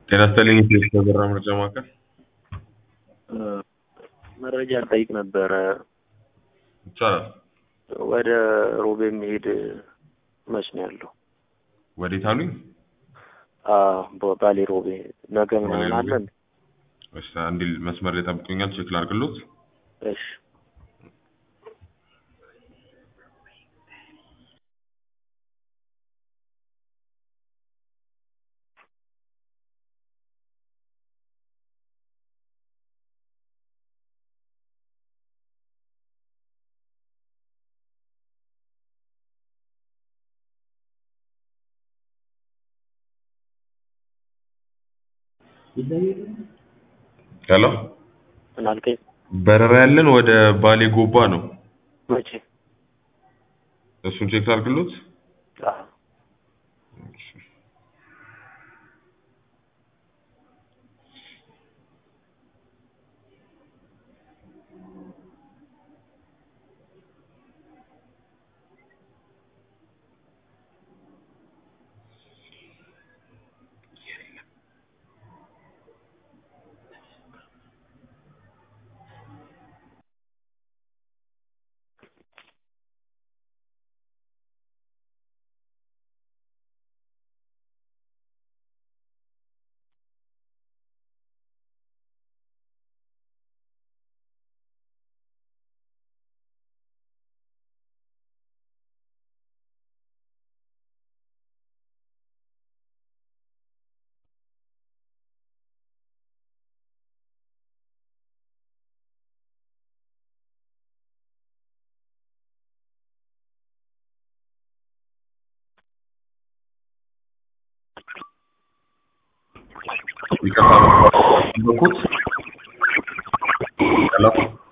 ጤና ይስጥልኝ የኢትዮ በራ ምርጫ ማዕከል መረጃ ልጠይቅ ነበረ። ይቻላል። ወደ ሮቤ የሚሄድ መች ነው ያለው? ወዴት አሉኝ? አዎ፣ ባሌ ሮቤ ነገ ምናምን ባሌ ሮቤ። አለን? እሺ አንዴ መስመር ላይ ጠብቁኛል፣ ቼክ ላድርግሎት። እሺ ሄሎ፣ ምን አልከኝ? በረራ ያለን ወደ ባሌ ጎባ ነው። መቼ? እሱን ቼክ ላድርግሎት። አዎ። ይቅርታ በኩት ሄሎ